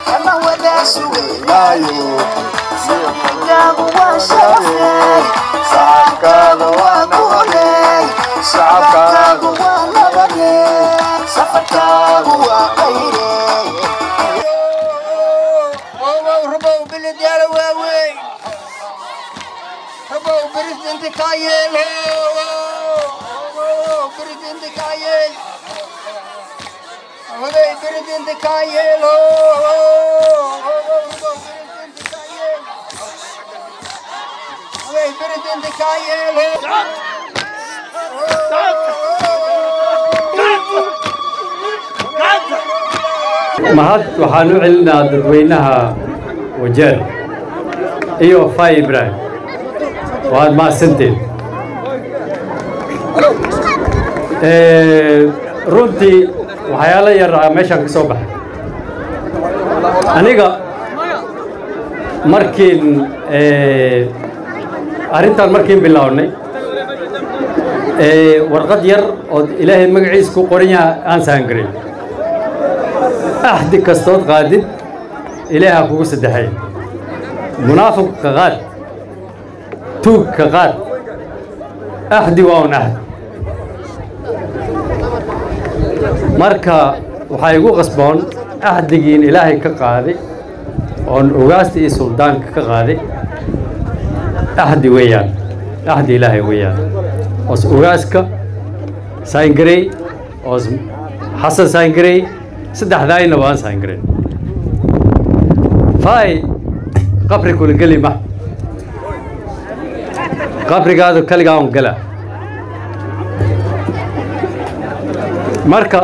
ama wadaa sugaynaayo sirkigaagu waa sharafey saxabkaaga waa guuley shacabkaagu waa nabadey safarkaagu waa qayrey ربو بالديار واوي ربو بريزنت كايل بريزنت كايل هذا بريزنت كايل بريزنت كايل mahad waxaan u celinaa dadweynaha wajeer iyo fay ibraahim waad mahadsanteen runtii waxyaalo yar ah meeshaan ka soo baxay aniga markiin arrintan markiin bilownay warqad yar oo ilaahay magaciisa ku qoran yaha aan sahangaray axdi kastood qaadid ilaaha kugu saddexay munaafiqka qaad tuugka qaad axdi waa un axdi marka waxaa igu qasboon axdigiin ilaahay ka qaaday oon ogaasta iyo suldaanka ka qaaday axdi weeyaan axdi ilaahay weeyaan oos ogaaska sayngarey oos xasan sayngarey saddexdaayna waan sayngarey fay qabri kula geli ma qabrigaadu kaligaa un gala marka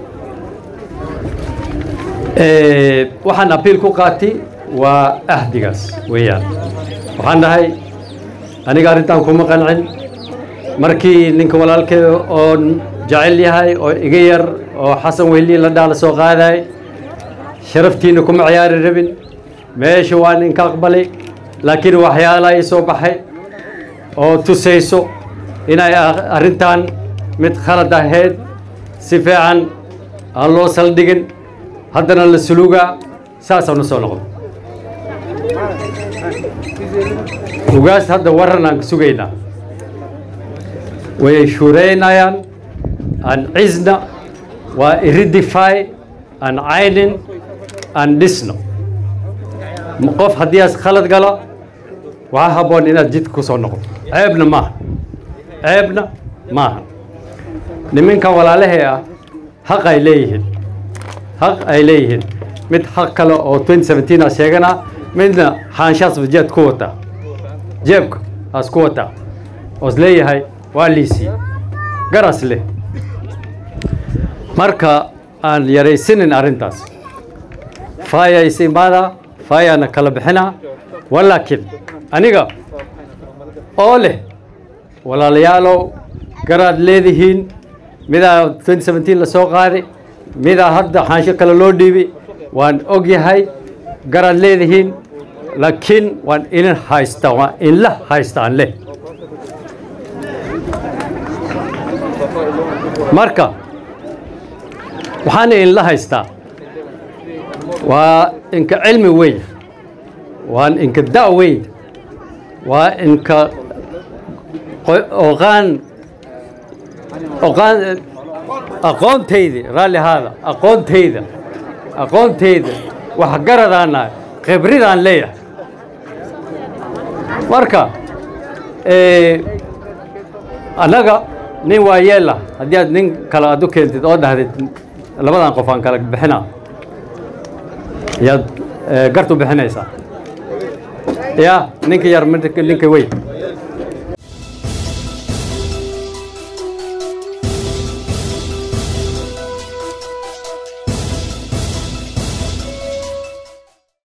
waxaan abiil ku qaatay waa ahdigaas weeyaan waxaan dhahay aniga arrintan kuma qancin markii ninka walaalkee oon jecel yahay oo iga yar oo xasan wehli la dhaala soo qaaday sharaftiina kuma ciyaari rabin meesha waan inka aqbalay laakiin waxyaalaha ii soo baxay oo tusayso inay arrintan mid khalad ahayd si fiican aan loo saldhigin haddana la sulugaa saasaan u soo noqdo ugaas hadda waran aan ka sugaynaa way shuuraynayaan aan cisna waa iridify aan caynin aan dhisno qof haddii aas khalad galo waxaa habboon inaad jidka ku soo noqdo ceebna maaha ceebna maaha niminkan walaalahee ah xaq ay leeyihiin xaq ay leeyihiin mid xaq kale oo 2017 a sheegana midna xaanshaasba jeed ku wataa jeebka aas ku wataa oos leeyahay waa liisii garas leh marka aan yaraysinin arrintaas faaya is imaada faayaana kala bixinaa walaakiin aniga oo leh walaalayaalow garaad leedihiin midaa 2017 la soo qaaday midaa hadda xaansho kale loo dhiibay waan og yahay garaad leedihiin laakiin waan inin haystaa waan inla haystaan leh marka waxaana inla haystaa waa inka cilmi weyn waan inka da' weyn waa inka oqaan oqaan aqoontayda raalli haada aqoontayda aqoontayda waxgaradaana khibridaan leeyahay marka annaga nin waa yeela haddii aad nin kale aad u keentid oo dhahdid labadan qof aan kala bixinaa yaad gartu bixinaysaa ya ninka yar ninka weyn